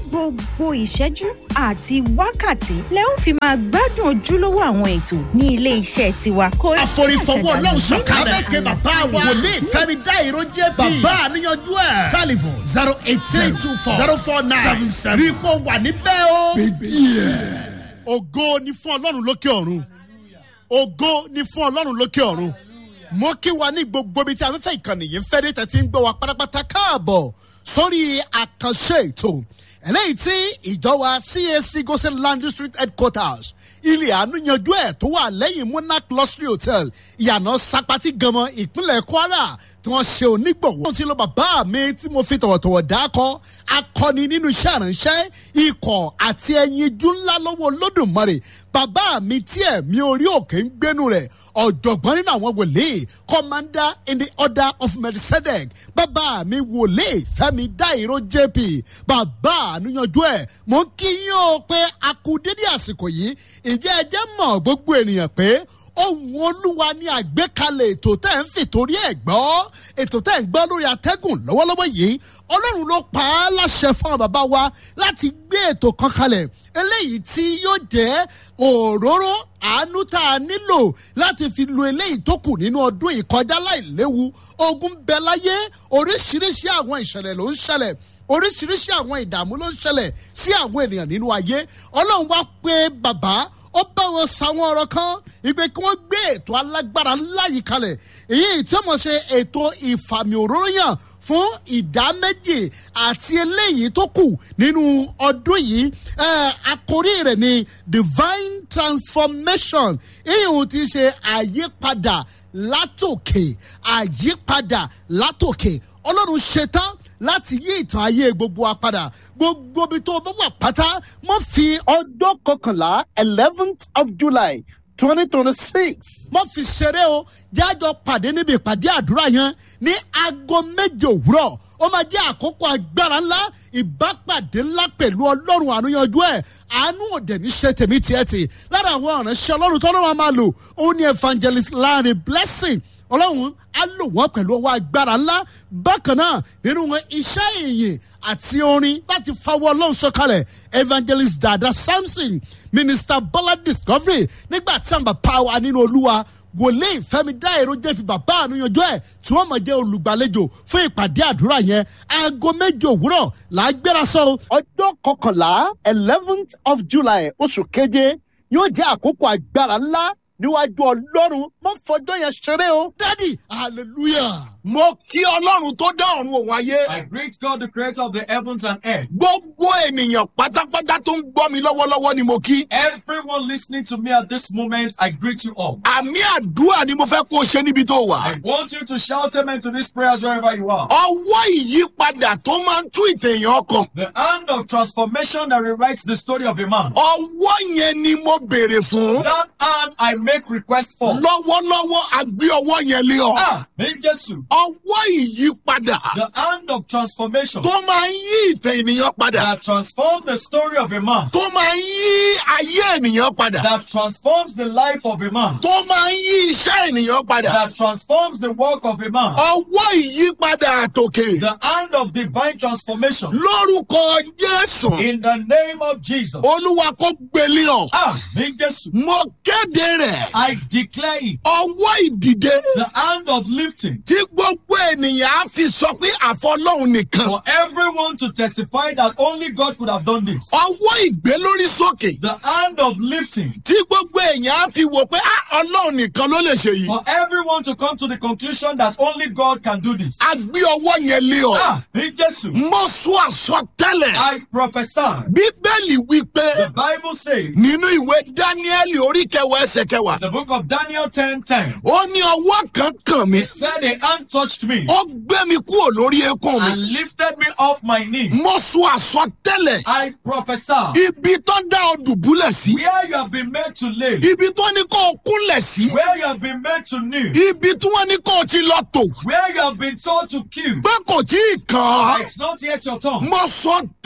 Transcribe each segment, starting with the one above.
gbogbo ìṣẹ́jú àti wákàtí lẹ ó fi máa gbádùn ojúlówó àwọn ètò ní ilé iṣẹ́ tiwa. Kò sí àforífọwọ́ àṣàdànù ọlọ́run sọ̀kalẹ̀. nínú abẹ́kẹ́ bàbá wa wòlíì fẹ́mi dá ìró jẹ́ bí. bàbá àníyànjú ẹ̀. telephone zero eight three two four zero four nine seven seven. rí i pé wà níbẹ̀ o. ògo ni fún ọlọ́run lókè ọ̀run. ògo ni fún ọlọ́run lókè ọ̀run. mo kí wa ní gbogbo ibi tí afẹ́fẹ́ ìkànnì yìí ń fẹ́ dé tẹ̀sí ń gbọ́ wa pátápátá káàbọ̀ sórí àkànṣe ètò eléyìí tí ìjọ wa cac gosen land district headquarters ilé àánú yanjú ẹ̀ tó wà lẹ́yìn monarch luxury hotel ìyànà sapati ganmọ ìpínlẹ̀ kwara tí wọ́n ṣe onígbọ̀wọ́. wọ́n ti lọ bàbá mi tí mo fi tọ̀wọ̀tọ̀wọ̀ dákọ́ akọni nínú iṣẹ́ àránṣẹ́ ikọ̀ àti ẹyin ijú ńlá lọ́wọ́ olódùmarè bàbá mi tí ẹ̀mí orí òkè ń gbénu rẹ̀ ọ̀jọ̀gbọ́n nínú àwọn wòlíì commander in the order of melchizedek bàbá mi wòlíì fẹ́mi dáìró jp bàbá àníyànjú ẹ̀ mò ń kí yín o pé a kú dédé àsìkò yìí ìjẹ́ ẹ jẹ́ mọ̀ gbogbo ènìyàn pé ohun olúwa ní àgbékalẹ̀ ètò tẹ́ ń fìtorí ẹ̀ gbọ́ ètò tẹ́ ń gbọ́ lórí atẹ́gùn lọ́wọ́lọ́wọ́ yìí ọlọ́run ló pa á láṣẹ fún àwọn bàbá wa láti gbé ètò kan kalẹ̀ eléyìí tí yóò jẹ́ òróró àánú tá a nílò láti fi lo eléyìí tó kù nínú ọdún ìkọjá láìléwu ogun bẹ láyé oríṣiríṣi àwọn ìṣẹ̀lẹ̀ ló ń ṣẹlẹ̀ oríṣiríṣi àwọn ìdààmú ló ń ṣẹlẹ̀ sí àwọn ènìyàn nínú ayé ọlọ́run wá pé bàbá ó bá wọn sàwọn ọ̀rọ̀ kan ìpè kí wọ́n gbé ètò alágbára ńlá yìí kalẹ̀ èyí tí wọ́n ṣe ètò ìfàmì òróró yàn fún ìdá méjì àti eléyìí tó kù nínú ọdún yìí àkórí rẹ̀ ni divine transformation ìhùn ti ṣe àyípadà látòkè àyípadà látòkè ọlọ́run ṣetán láti yí ìtàn ayé gbogbo wa padà gbogbo ibi tó bá wà pátá mo fi ọjọ́ kọkànlá eleventh of july twenty twenty six. mo fi ṣeré o jájọ pàdé níbi ìpàdé àdúrà yẹn ní aago méje òwúrọ̀ ó máa jẹ́ àkókò agbára ńlá ìbápàdé ńlá pẹ̀lú ọlọ́run àánúyanjú ẹ̀ àánú òde ní ṣe tèmi tiẹ̀ tì lára àwọn ọ̀ránṣẹ́ ọlọ́run tọ́lọ́run á máa lò ó ní evangelist láàrin blessing ọlọ́run á lò wọ́n pẹ̀lú ọwọ́ agbára ńlá bákan náà nínú wọn iṣẹ́ ìyìn àti orin láti fawọ́ ọlọ́run sọ̀kalẹ̀ evangelist dada samson minister bọ́lá discovery nígbà tí àǹbà power nínú olúwa wòlíì fẹmi dá èrò jẹ́fi bàbá àníyànjọ́ ẹ̀ tí wọ́n mọ̀ jẹ́ olùgbàlejò fún ìpàdé àdúrà yẹn aago méje òwúrọ̀ là á gbéra sọ. ọjọ́ kọkànlá eleventh of july oṣù keje yóò jẹ́ àkókò agbára ńlá níwájú ọlọ́run mọ́ fọjọ́ yẹn ṣeré o. dádì hallelujah. mo kí ọlọ́run tó dá ọ̀run òun ayé. I greet God, the creator of the heavens and earth. gbogbo ènìyàn pátápátá tó ń gbọ́ mi lọ́wọ́lọ́wọ́ ni mo kí. Everyone listening to me at this moment, I greet you all. àmì àdúrà ni mo fẹ́ kó o ṣe níbi tó wà. I want you to shout amen to these prayers wherever you are. ọwọ́ ìyípadà tó máa ń tú ìtẹ̀yàn ọkàn. The hand of transformation that rewrites the story of a man. ọwọ́ yẹn ni mo béèrè fún. That hand I make request for. lọ́wọ́lọ́wọ́ a gbé ọwọ́ yẹn lé ọ. Ah, in Jesus. ọwọ́ ìyípadà The hand of transformation tó máa ń yí ìtẹ̀ ènìyàn padà. that transforms the story of a man. tó máa ń yí ayé ènìyàn padà. That transforms the life of a man. tó máa ń yí iṣẹ́ ènìyàn padà. That transforms the work of a man. ọwọ́ ìyípadà àtòkè. The hand of divine transformation. lórúkọ jésù. In the name of Jesus. olúwa kò gbélé ọ. Ah, in Jesus. mo kéde rẹ̀. I declare it. ọwọ́ ìdìde. The hand of lifting tí gbogbo ènìyàn á fi sọ pé àfọlọ́hún nìkan. for everyone to testify that only God could have done this. ọwọ́ ìgbé lórí sókè. The hand of lifting tí gbogbo èèyàn á fi wò pé "Ah, ọlọ́run nìkan ló lè ṣe yìí. for everyone to come to the conclusion that only God can do this. a gbé ọwọ́ yẹn lé ọ. Ah, in Jesus. mo sọ àsọtẹ́lẹ̀. I prophesy. bíbélì wí pé The Bible says, nínú ìwé dáníẹ́lì orí kẹwàá ẹsẹ̀ kẹwàá. the book of Daniel 10 10, ó ní ọwọ́ kan kàn mí. he said, A hand touched me ó gbé mi kúrò lórí eékún mi. and lifted me off my knee. mo sọ àsọtẹ́lẹ̀. I prophesy. ibi tó dá ọ dùbúlẹ̀ sí. Where you have been made to live, ibi tó ní kó o kúnlẹ̀ sí. where you have been made to kneel, ibi tí wọ́n ní kó o ti lọ tò. where you have been told to kill, pé kò tí ì kàn án. it's not yet your turn. mo sọ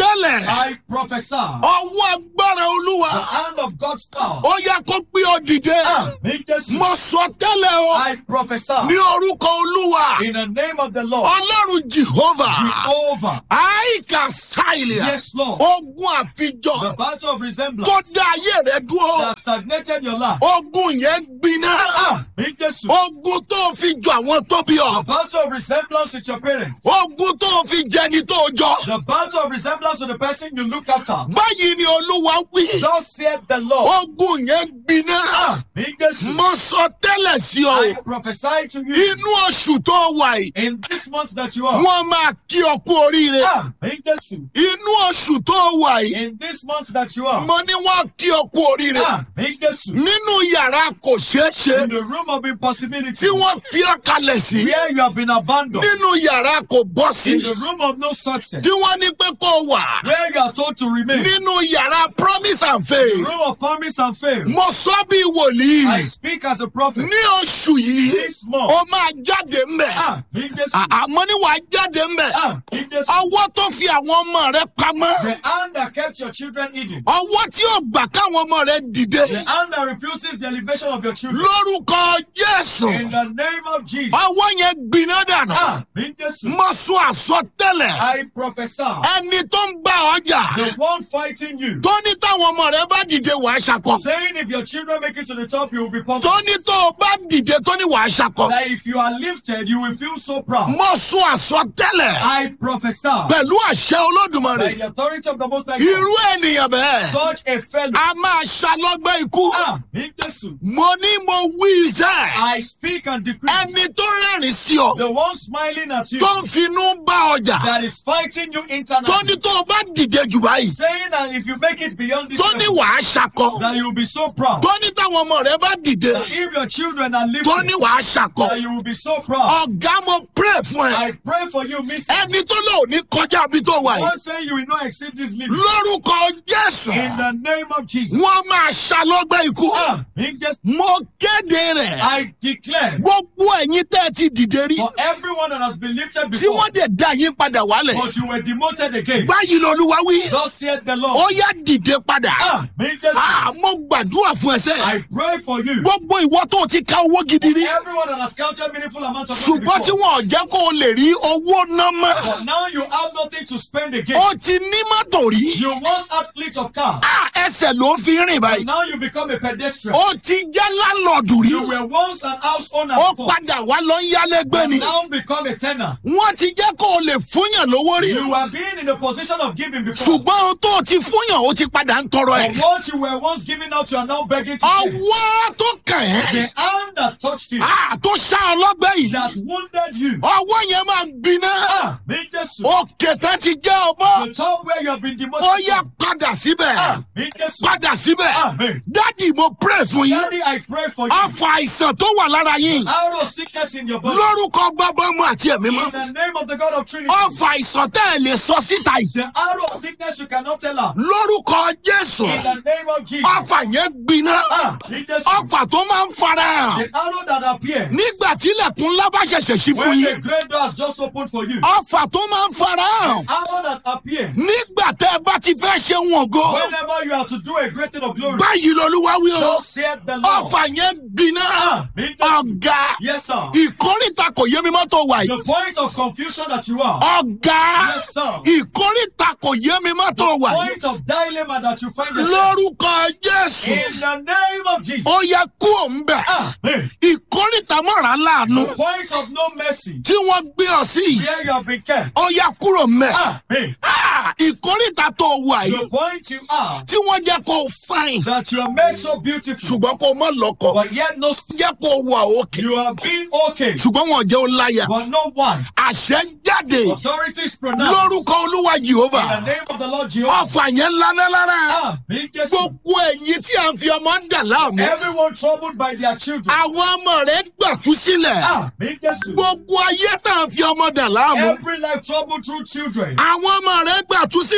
tẹ́lẹ̀ I prophesy. ọwọ́ agbára olúwa The hand of God's power. ó yẹ kó gbé ọ dìde Àmì Jésù. mo sọ tẹ́lẹ̀ o I prophesy. ní orúkọ olúwa In the name of the Lord. ọlọ́run jehovah Jehovah. àìkà sáìlìà Yes, Lord. ogun àfijọ The battle of resemblance tó dá ayé rẹ dúró that stagnated your life. ogun yẹn gbiná Àmì Jésù. ogun tó fi jọ àwọn tó bí The ọ battle of resemblance with your parents. ogun tó fi jẹni tó jọ The battle of resemblance with the person you look after. báyìí ni olúwa wí Thus saith the Lord. ogun yẹn gbiná Àmì Jésù. mo sọ tẹ́lẹ̀ sí I ọ prophesy to you inú oṣù tó wà yìí in this month that you are. wọ́n máa kí ọ kú oríire Àmì Jésù. inú oṣù tó wà yìí In this month that you are. mo ní wọ́n kí ọ kú oríire Àmì Jésù. nínú yàrá kò ṣeé ṣe In the room of impossibility. tí wọ́n fi ọ́ kalẹ̀ sí Where you have been abandoned. nínú yàrá kò bọ́ sí In the room of no success. tí wọ́n ní pé kó wà Where you are told to remain. nínú yàrá promise and The faith room of promise and fail. mo sọ bí I wòlíì speak as a prophet. ní oṣù yìí This month. ó máa jáde mbẹ Àmì Jésù. àmọ́ ní wàá jáde mbẹ Àmì Jésù. ọwọ́ tó fi àwọn ọmọ rẹ pamọ́ The hand that kept your children hidden. ọwọ́ tí ò gbà káwọn ọmọ rẹ dìde The hand that refuses the elevation of your children. lórúkọ jésù In the name of Jesus. ọwọ́ yẹn gbiná dànù Àmì Jésù. mo sọ àsọtẹ́lẹ̀ I prophesy. ẹni tó ń bá ọjà The one fighting you. tó ní táwọn ọmọ rẹ bá dìde wàá ṣakọ Saying if your children make it to the top, you will be pumped. tó ní tó o bá dìde tó ní wàá ṣakọ That if you are lifted, you will feel so proud. mo sọ àsọtẹ́lẹ̀ I prophesy. pẹ̀lú àṣẹ olódùmarè By the authority of the Most High irú God. ènìyàn bẹ́ẹ̀ Such a fellow. a máa ṣalọ́gbẹ́ ikú Àmì Jésù. mo ní mo wí iṣẹ́ I speak and decree. ẹni tó rẹ́rìn sí ọ The one smiling at you. tó ń finú bá ọjà That is fighting you tó internally. ní tó o bá dìde jù báyìí Saying that if you make it beyond this tó ní level, wàá ṣakọ that you will be so proud. tó ní táwọn ọmọ rẹ bá dìde That if your children are tó ní lifted, wàá ṣakọ that you will be so proud. ọ̀gá mo pray fún ẹ I pray for you, Miss. ẹni tó lò ní kọjá bí tó wà yìí One say you will not exceed this limit. lórúkọ jésù In the name of Jesus. wọn máa ṣalọ́gbẹ́ ikú Àmì Jésù. mo kéde rẹ̀ I declare gbogbo ẹ̀yin tẹ́ ẹ ti dìde rí for everyone that has been lifted tí before, wọ́n dẹ̀ dá yín padà wálẹ̀ but you were demoted again. báyìí lolúwa wí Thus saith the ó Lord. yá dìde padà Àmì Jésù. Ah, mo gbàdúrà fún ẹsẹ̀ I pray for you. gbogbo ìwọ tó ti ka owó gidi rí Everyone that has counted meaningful amounts of money ṣùgbọ́n tí before, wọn ò jẹ́ kó o lè rí owó ná mọ́ but now you have nothing to spend again. ó ti ní mọ́tò rí You once had fleet of cars, Ah, ẹsẹ̀ ló fi rìn but báyìí now you become a pedestrian. ó ti jẹ́ lálọ́ọ̀dù rí You were once an house owner ó before, padà wá lọ ń yálégbé but ni now become a tenant. wọ́n ti jẹ́ kó o lè fúnyàn lówó rí You were being in the position of giving before. ṣùgbọ́n ohun tó o ti fúnyàn ó ti padà ń tọrọ But ẹ̀ what you were once giving out, you are now begging to give. ọwọ́ tó kàn ẹ́ The hand that touched you, Ah, tó ṣá ọlọ́gbẹ́ yìí that wounded you, ọwọ́ yẹn máa gbiná ah, me Jesus. òkè tán ti jẹ́ ọbọ̀ The top where you have been demoted. ó yá padà síbẹ̀ Ah, me Jesus. padà síbẹ̀ Amen. dádì mo pray fún yín Daddy, I pray for you. ọfà àìsàn tó wà lára yín Out of sickness in your body. lórúkọ gbọ́gbọ́mọ àti ẹ̀mí mọ́ In the name of the God of Trinity. ọfà àìsàn tẹ́ ẹ̀ lè sọ síta yìí The arrow of sickness you cannot tell her. lórúkọ jésù In the name of Jesus. ọfà yẹn gbiná Ah, me Jesus. ọfà tó máa ń fara hàn The arrow that appears nígbà tí ilẹ̀kùn ńlá bá ṣẹ̀ṣẹ̀ sí fún when the yín great door has just opened for you. ọfà tó máa ń fara hàn Arrow that appears nígbà tẹ́ ẹ bá ti fẹ́ ṣe wọn ògo whenever you are to do a great thing of glory. báyìí lolúwa wí o Thus saith the Lord. ọfà yẹn gbiná Ah, me Jesus. ọ̀gá Yes, sir. ìkórìtà kò yé mi mọ́ tó wà yìí The point of confusion that you are. ọ̀gá Yes, sir. ìkórìtà kò yé mi mọ́ tó wà yìí Point of dilemma that you find yourself. lórúkọ jésù In the name of Jesus. ó yẹ kú òun bẹ̀ Amen. ìkórìtà mọ̀ra láàánú The point of no mercy. tí wọ́n gbé ọ sí yìí Where you have been kept. ó yẹ kúrò mẹ́ Amen. Ah, ìkórìtà tó wà The yìí point you are tí wọ́n jẹ́ kó fáìn that you are made so beautiful, ṣùgbọ́n kó mọ́ lọ́kọ but yet no. jẹ́ kó wà òkè You have been okay, ṣùgbọ́n wọn jẹ́ ó láyà but no one. àṣẹ jáde Authorities pronounced lórúkọ olúwa in the jehova name of the Lord Jehovah. ọfà yẹn lánàá lára Amen. Jesus. gbogbo ẹ̀yin tí à ń fi ọmọ ń dà láàmú Everyone troubled by their children. àwọn ọmọ rẹ̀ gbàtú sílẹ̀ Amen. Jesus. gbogbo ayé tá à ń fi ọmọ dà láàmú Every life troubled through children. àwọn ọmọ rẹ̀ gbàtú sílẹ̀ o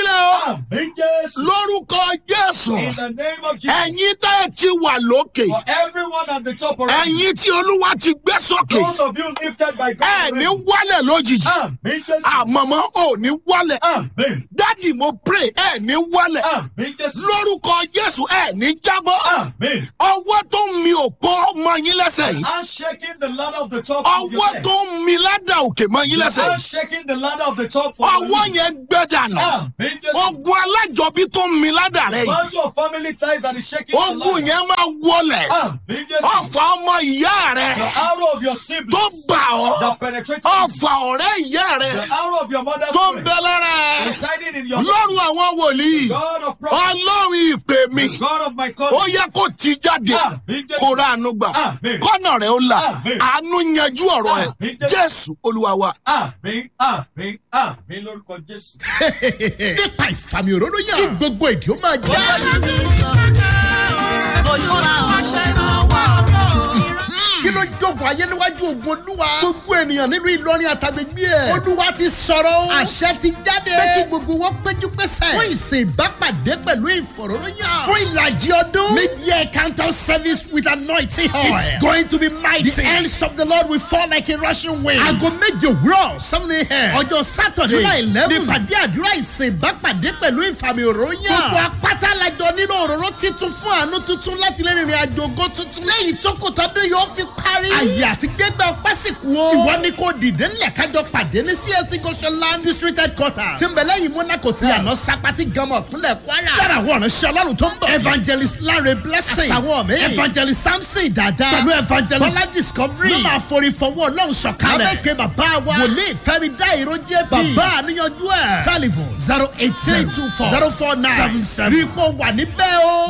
Amen. Yes. lórúkọ jésù In the name of Jesus. ẹ̀yin tẹ́ ẹ ti wà lókè For everyone at the top already. ẹ̀yin tí olúwa ti gbé sókè Those of you lifted by ẹ God. ní already. wálẹ̀ lójijì Amen. Yes. àmọ́mọ́ ò ní wálẹ̀ Amen. dádì mo pray ẹ ní wálẹ̀ Amen. Yes. lórúkọ jésù ẹ ní jábọ́ Amen. ọwọ́ tó ń mi òpó mọ yín lẹ́sẹ̀ yìí I'm shaking the ladder of the top. of your ọwọ́ head. tó ń mi ládà òkè mọ yín lẹ́sẹ̀ I'm yìí shaking the ladder of the top. for ọwọ́ you. yẹn gbẹ dànù Amen. Yes. ogun alájọbí tó ń mi ládà rẹ yìí Bunch of family ties that is shaking the ogun ladder. yẹn máa wọlẹ̀ Amen. Yes. ọfà ọmọ ìyá rẹ The arrow of your tó siblings bà ọ́ that penetrates ọfà ọ̀rẹ́ ìyá rẹ the arrow of your mother's tó ń friend bẹ lára ẹ residing in your lọ́rùn àwọn wòlíì God of prophets, ọlọ́run ìpè mi God of my ó country. yẹ kó ti jáde Amen. Yes. kó ra àánú gbà Amen. kọ́nà rẹ̀ ó là Amen. àánú yanjú ọ̀rọ̀ ẹ̀ Amen. Yes. jésù olúwa wa. Amen. Amen. Amen. Lórúkọ Jésù. nípa ìfàmì òróró yàn kí gbogbo èdè ó máa já. kí ló ń jókòó ayé níwájú ogun olúwa. gbogbo ènìyàn nínú ìlọrin àtàgbègbè ẹ̀. olúwa ti sọ̀rọ̀ o. àṣẹ ti jáde. pé kí gbogbo wọn péjú pésẹ̀. fún ìsìn ìbápàdé pẹ̀lú ìfọ̀rọ̀lóyàn. fún ìlàjì ọdún. mid-year counter service with anointing oil. it's going to be mighty. the hands of the lord will fall like a rushing wind. aago méje òwúrọ̀ seven a.m. ọjọ́ saturday july eleven. nípàdé àdúrà ìsìn ìbápàdé pẹ̀lú ìfàmì òróyàn. gbogbo apáta lajọ nínú òróró titun fún àánú tuntun láti lè rìnrìn àjò ògo tuntun. lẹ́yìn tó kò tọ́dún yóò fi parí. àyè àti gbégbá ọpẹ́ sì kú o. ìwọ ni kò dìde ńlẹ̀ kájọ pàdé ní csc goshenland district headquarters. tí ń bẹ lẹ́yìn monaco tẹ̀. yànnà sapati gama ọ̀kúnlẹ̀ kwara. yàrá àwọn ọ̀nà ṣe ọlọ́run tó ń bọ̀. evangelist lanre blessing. àtàwọn mi. evangelist samson dada. pẹ̀lú evangelist bọ́lá discovery. ló máa forí fọwọ́ ọlọ́run sọ̀kalẹ̀. abẹ́kẹ́ bàbá wa. wòlíì fẹ́mi dá ìró jẹ́ bí. bàbá àníyànjú ẹ̀. telephone zero eight three two four zero four nine seven seven. ipò wà níbẹ̀ o.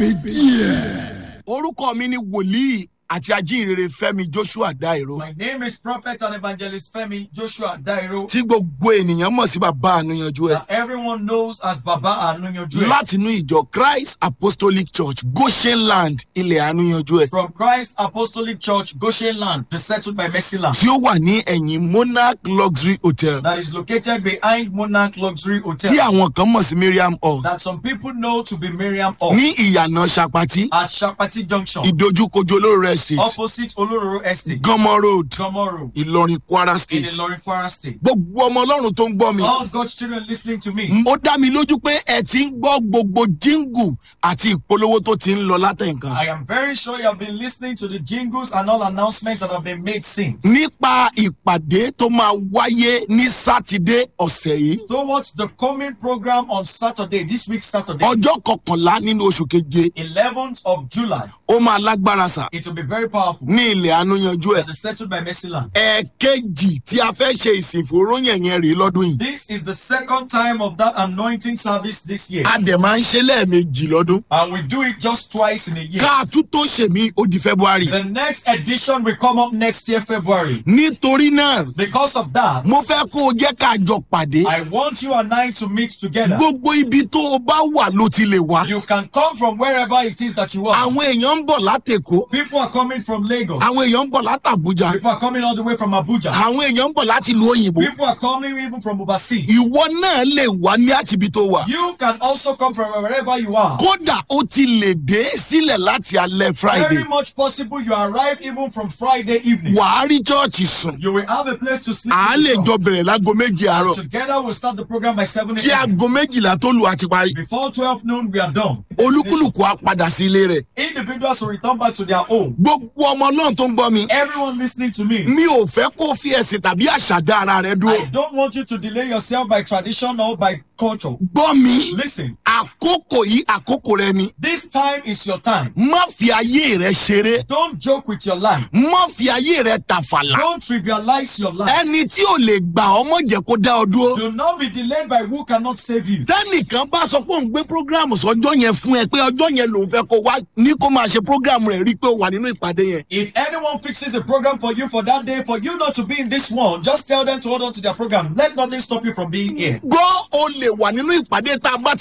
orúkọ mi ni wòlíì àti ajínrere fẹmi joshua dairo My name is Prophet and Evangelist Femi Joshua Dairo. tí gbogbo ènìyàn mọ̀ sí bàbá àníyànjú ẹ̀ That everyone knows as Baba Anuyanju. látinú ìjọ christ apostolic church goshen land ilẹ̀ àníyànjú ẹ̀ From Christ Apostolic Church, Goshen Land, settled by Mercy Land. tí ó wà ní ẹ̀yìn monarch luxury hotel That is located behind Monarch Luxury Hotel. tí àwọn kan mọ̀ sí miriam hall That some people know to be Miriam Hall. ní ìyànà sapati At Shapati Junction. ìdojúkojú olóró estate Opposite Olororo Estate. gọmọ road Gomoro. ìlọrin kwara In state Ilorin Kwara State. gbogbo ọmọ ọlọ́run tó ń gbọ́ mi All God's children listening to me. ó dá mi lójú pé ẹ ti ń gbọ́ gbogbo jíngù àti ìpolówó tó ti ń lọ látẹ̀ǹkan I am very sure you have been listening to the jingles and all announcements that have been made since. nípa ìpàdé tó máa wáyé ní sátidé ọ̀sẹ̀ yìí Towards the coming program on Saturday, this week Saturday, ọjọ́ kọkànlá nínú oṣù keje 11th of July, ó máa lágbára sà it will be very powerful. ní ilẹ̀ ànúyanjú ẹ̀ It is settled by Mercy Land. ẹ̀ẹ̀kejì tí a fẹ́ ṣe ìsìnfòróyìn yẹn rèé lọ́dún yìí This is the second time of that anointing service this year. a dẹ̀ máa ń ṣe lẹ́ẹ̀mejì lọ́dún And we do it just twice in a year. ká a tún tó ṣèmí ó di february The next edition will come up next year, February. nítorí náà Because of that, mo fẹ́ kó o jẹ́ ká jọ pàdé I want you and I to meet together. gbogbo ibi tó o bá wà ló ti lè wá You can come from wherever it is that you are. àwọn èèyàn ń bọ̀ látẹ̀kọ́ People are coming from Lagos. àwọn èèyàn ń bọ̀ látàbújá People are coming all the way from Abuja. àwọn èèyàn ń bọ̀ láti ìlú òyìnbó People are coming even from overseas. ìwọ náà lè wá ní àtibí tó wà You can also come from wherever you are. kódà ó ti lè dé sílẹ̀ láti alẹ́ friday Very much possible you arrive even from Friday evening. wàá rí chọ́ọ̀chì sùn You will have a place to sleep. à á in lè the jọ shop. bẹ̀rẹ̀ láago méje àárọ̀ Together we'll start the program by 7 kí a.m. aago méjìlá tó lù àti parí Before 12 noon, we are done. olúkúlùkù á padà sí ilé rẹ̀ Individuals will return back to their home. gbogbo ọmọ náà tó ń gbọ́ mi Everyone listening to me, mi ò fẹ́ kó fi ẹ̀sìn tàbí àṣà dá ara rẹ dúró I don't want you to delay yourself by tradition or by culture. gbọ́ mi Listen, àkókò yìí àkókò rẹ ni this time is your time. má fi ayé rẹ ṣeré Don't joke with your life. má fi ayé rẹ tàfàlà Don't trivialize your life. ẹni tí ò lè gbà ọmọ jẹ kó dá ọ dúró Do not be delayed by who cannot save you. tẹnìkan bá sọ pé òun gbé programu sọjọ yẹn fún ẹ pé ọjọ yẹn lòun fẹ kó wá ní kó máa ṣe programu rẹ rí i pé ó wà nínú ìpàdé yẹn If anyone fixes a program for you for that day, for you not to be in this one, just tell them to hold on to their program. Let nothing stop you from being here. gbọ́ o lè wà nínú ìpàdé tá a bá ti parí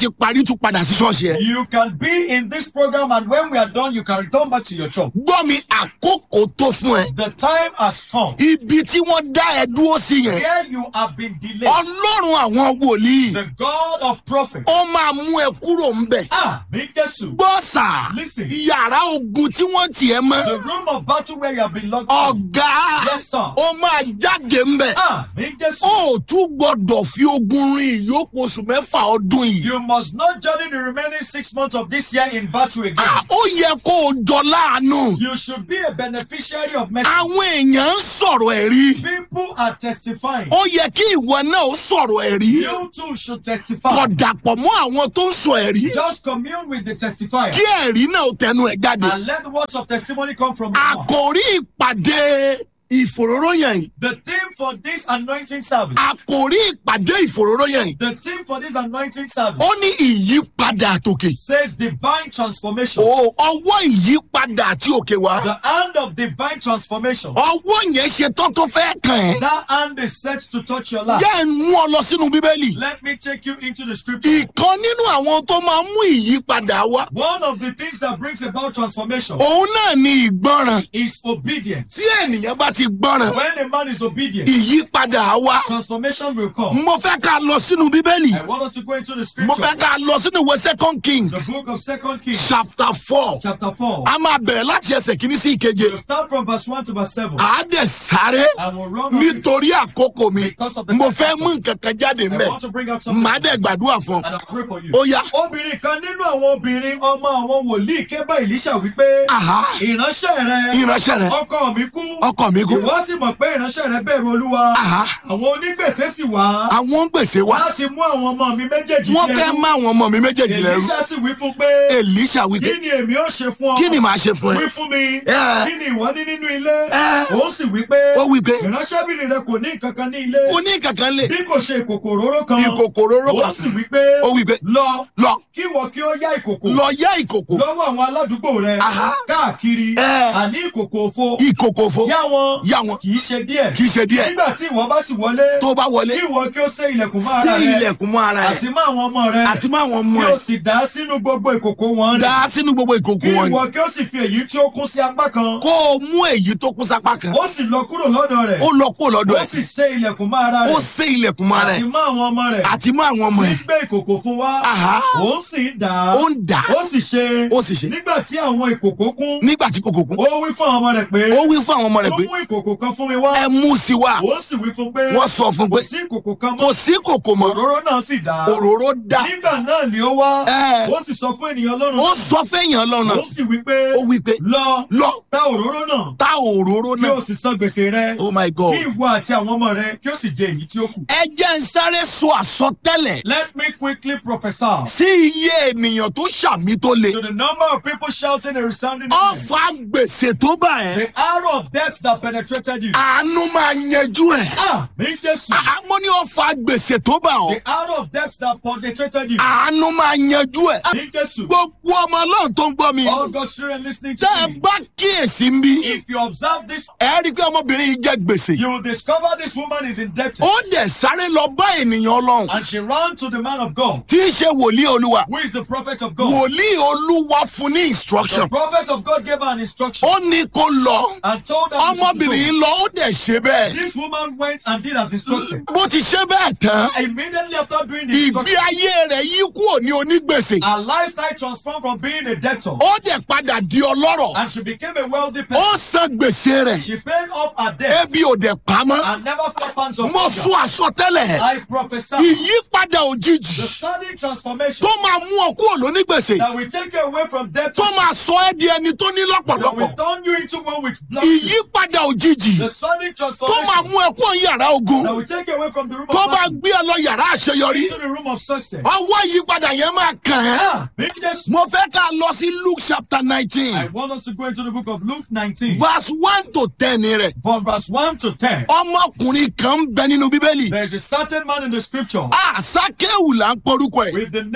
tún padà sí ṣọ́ọ̀ṣì ẹ̀. You can be in this program, and when we are done, you can return back to your church. gbọ́ mi àkókò tó fún ẹ. The time has come ibi tí wọ́n dá ẹ dúró sí yẹn. where you have been delayed. ọlọ́run àwọn wòlíì. The God of prophets. ó máa mú ẹ kúrò ńbẹ̀. Ah, me Jesus. gbọ́ sà. Listen. yàrá ogun tí wọ́n tiẹ̀ mọ́. The room of battle where you have been locked. in. ọ̀gá. Yes, sir. ó máa jáde ńbẹ̀. Ah, me Jesus. ó tún gbọ́dọ̀ fi ogun rin ìyókù oṣù mẹ́fà ọdún yìí. You must not journey the remaining six months of this year in battle again. Ah, ó yẹ kó o jọ láàánú. You should be a beneficiary of mercy. àwọn èèyàn ń sọ̀rọ̀ ẹ̀rí. People are testifying. ó yẹ kí ìwọ náà ó sọ̀rọ̀ ẹ̀rí. You too should testify. kọ̀ dàpọ̀ mọ́ àwọn tó ń sọ ẹ̀rí. Just commune with the testifier kí ẹ̀rí náà ó tẹnu ẹ̀ jáde. and let the words of testimony come from your mouth. àkòrí ìpàdé ìfòróróyàn yìí. The theme for this anointing service. àkòrí ìpàdé ìfòróróyàn yìí. The theme for this anointing service ó ní ìyípadà àtòkè. says divine transformation. o ọwọ́ ìyípadà àti òkè wá. The hand of divine transformation. ọwọ́ yẹn ṣe tán tó fẹ́ kàn ẹ́. That hand is set to touch your life. jẹ́ ń mú ọ lọ sínú bíbélì. Let me take you into the scripture. ìkan nínú àwọn tó máa ń mú ìyípadà wá. One of the things that brings about transformation òun náà ni ìgbọràn. is obedience. tí ènìyàn bá ti gbọràn. When a man is obedient, ìyípadà á wá. transformation will come. mo fẹ́ ká lọ sínú bíbélì. I want us to go into the mo scripture. fẹ́ ká lọ sínú ìwé second king The book of Second Kings, chapter four. chapter 4. a máa bẹ̀rẹ̀ láti ẹsẹ̀ kìíní sí ìkeje. We'll start from verse 1 to verse 7. a dẹ̀ sáré I will run on this. nítorí àkókò mi. Because of the mo time fẹ́ factor. mú nǹkan kan jáde I mbẹ́. want to bring out something. màá dẹ̀ gbàdúrà fún ọ. And I'll pray for you. ó yá. Obìnrin kan nínú àwọn obìnrin ọmọ àwọn wòlíì ké bá Èlíṣà wípé Àhá. ìránṣẹ́ rẹ ìránṣẹ́ rẹ̀ ọkọ mi kú ọkọ mi kú. ìwọ sì mọ̀ pé ìránṣẹ́ rẹ bẹ̀rù olúwa Àhá. àwọn onígbèsè sì wá àwọn ń gbèsè wa. láti mú àwọn ọmọ mi méjèèjì wọ́n sí fẹ́ ẹrú. má àwọn ọmọ mi méjèèjì lẹ́rú. Èlíṣà sì wí fún pé Èlíṣà kí wípé ni èmi ó ṣe fún ọ kí ni màá ṣe fún wí ẹ. fún mi Ẹ. kí ni ìwọ ní nínú ilé Ẹ. òun sì wí pé ó wípé ìránṣẹ́bìnrin rẹ kò ní nǹkan kan ní ilé kò ní kankan lè. bí kò ṣe ìkòkò òróró kan ìkòkò róró òun kan. sì wí pé ó wípé lọ lọ kí wọ kí ó yá ìkòkò lọ yá ìkòkò. lọ́wọ́ àwọn aládùúgbò rẹ Àhá. káàkiri Ẹ. àní ìkòkò òfo ìkòkò fo. yá wọn yá wọn. kì í ṣe díẹ̀ kì í ṣe díẹ̀. nígbà tí ìwọ bá sì wọlé tó bá wọlé. kí ìwọ kí ó sé ilẹ̀kùn mọ́ sí ara rẹ ilẹ̀kùn mọ́ ara àti ẹ̀. mọ́ àwọn ọmọ rẹ àti má àwọn ọmọ kí o ẹ̀. sì dá sínú gbogbo ìkòkò wọn dá sínú gbogbo ìkòkò kí wọn ni. ìwọ kí ó sì fi èyí tí ó kún sí apá kan kó o mú èyí tó kún sápá kan. ó sì lọ kúrò lọ́dọ̀ rẹ̀ ó lọ kó lọ́dọ̀ ó sì ẹ̀. sé ilẹ̀kùn mọ́ ara ó rẹ̀ sé ilẹ̀kùn mọ́ ara àti ẹ̀. mọ́ àwọn ọmọ rẹ̀ àti má àwọn ọmọ tí ẹ̀. gbé ìkòkò fún wa Àhá. òun sì ń dà á ó ń dà á. ó sì ṣe ó sì ṣe. nígbà tí àwọn ìkòkò kún nígbà tí kòkò kún. ó wí fún àwọn ọmọ rẹ̀ pé ó wí fún àwọn ọmọ rẹ̀ ó pé mú ìkòkò kan fún mi wá ẹ mú sí wa. ó sì wí fún pé wọ́n sọ fún kò pé sí ìkòkò kan mọ́ kò sí kòkò mọ́. òróró náà sì dà á òróró dá. nígbà náà ni ó wá Ẹ. ó sì sọ fún ènìyàn lọ́rùn ó sọ fẹ́yàn lọ́nà. ó sì wí pé ó wí pé lọ lọ ta òróró náà ta òróró kí náà. o sì san gbèsè rẹ oh my god. kí ìwọ àti àwọn ọmọ rẹ kí o sì jẹ èyí tí ó kù. ẹ jẹ́ ń sáré sọ àsọtẹ́lẹ̀ Let me quickly prophesy sí iye ènìyàn tó ṣàmì tó le. to the number of people shouting a resounding amen. ọ̀fà gbèsè tó bá ẹ̀. The arrow of death that penetrated you. àánú máa yanjú ẹ̀. Ah, mi Jésù. àmọ́ ní ọ̀fà gbèsè tó bá ọ̀. The arrow of death that penetrated you. àánú máa yanjú ẹ̀. Ah, mi Jésù. gbogbo ọmọ ọlọ́run tó ń gbọ́ mi. All God's children listening tẹ́ ẹ to me. bá kíyèsí ń bí. If you observe this, ẹ rí i pé ọmọbìnrin yìí jẹ gbèsè. you will discover this woman is indebted. ó dẹ̀ sáré lọ bá ènìyàn ọlọ́run. And she ran to the man of God, tí í ṣe wòlíì olúwa. who is the prophet of God. wòlíì olúwa fún ní The instruction. prophet of God gave her an instruction ó ní kó lọ. and told her she should ọmọbìnrin go. yìí lọ ó dẹ̀ ṣe bẹ́ẹ̀. This woman went and did as instructed. bó ti ṣe bẹ́ẹ̀ tán. Immediately after doing the ìgbé instruction, ayé rẹ̀ yí kúrò ní onígbèsè. her lifestyle transformed from being a debtor ó dẹ̀ padà di ọlọ́rọ̀. and she became a wealthy person. ó san gbèsè rẹ̀. She paid off her debt ebi ò dẹ̀ pamọ́. and never felt pants of mo hunger. sún àsọtẹ́lẹ̀. I prophesy ìyípadà the òjijì sudden transformation tó máa mú ọ kúrò lónígbèsè. that will take you away from debt tó máa sọ ẹ́ di ẹni tó ní that will lọ́pọ̀lọpọ̀. turn you into one with blessings. ìyípadà òjijì The sudden tó máa transformation mú ẹ kúrò ní yàrá ogun. that will take you away from the room tó of bá blessing gbé ẹ lọ yàrá àṣeyọrí. into the room of success. ọwọ́ ìyípadà yẹn máa kàn ẹ́. Ah, big Jesus. mo fẹ́ ká lọ sí luke chapter I nineteen want us to go into the book of Luke 19, verse one to ten rẹ̀. from verse 1 to 10. ọmọkùnrin kan ń bẹ nínú bíbélì. There is a certain man in the scripture àsákéwù là ń porúkọ ẹ̀. with the name Zacchaeus.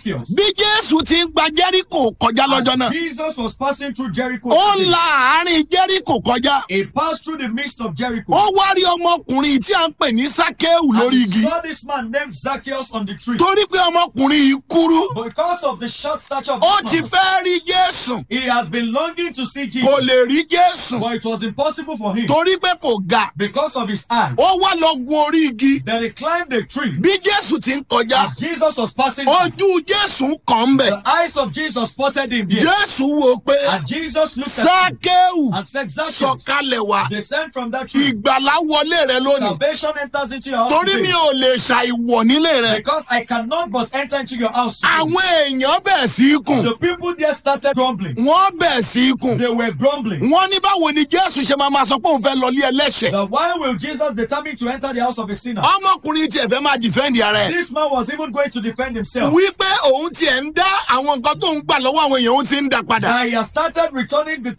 Zacchaeus. bí jésù ti ń gba jẹ́ríkò kọjá lọ́jọ́ náà As Jesus was passing through Jericho, ó today, la àárín jẹ́ríkò kọjá he passed through the midst of Jericho. ó wá rí ọmọkùnrin tí a ń pè ní sákéwù and lórí he igi saw this man named Zacchaeus on the tree. torí pé ọmọkùnrin yìí kúrú But because of the short stature of ó this ti man, fẹ́ rí jésù he has been longing to see Jesus. kò lè rí jésù But it was impossible for him torí pé kò ga because of his eye. ó wá lọ gun orí igi Then he climbed the tree. bí jésù ti ń kọjá As Jesus was passing, through, ojú jésù kàn ń bẹ̀ the eyes of Jesus spotted him there. jésù wo pé And Jesus looked at him sákéwù and said, Zacchaeus, sọ̀kalẹ̀ wá descend from that tree. ìgbàlá wọlé rẹ lónìí Salvation enters into your house torí mi today. ò lè ṣàìwọ̀ nílé rẹ Because I cannot but enter into your house today. àwọn èèyàn bẹ̀ sí í kùn The people there started grumbling. wọ́n bẹ̀ sí í kùn They were grumbling. wọ́n ní báwo ni jésù ṣe máa ma sọ pé òun fẹ́ lọ lé ẹlẹ́ṣẹ̀ That why will Jesus determine to enter the house of a sinner? ọmọkùnrin tiẹ̀ fẹ́ máa dìfẹ́ǹdì ara ẹ̀ This man was even going to defend himself. wípé òun tiẹ̀ ń dá àwọn nǹkan tó ń gbà lọ́wọ́ àwọn èèyàn òun ti ń dà padà That he has started returning the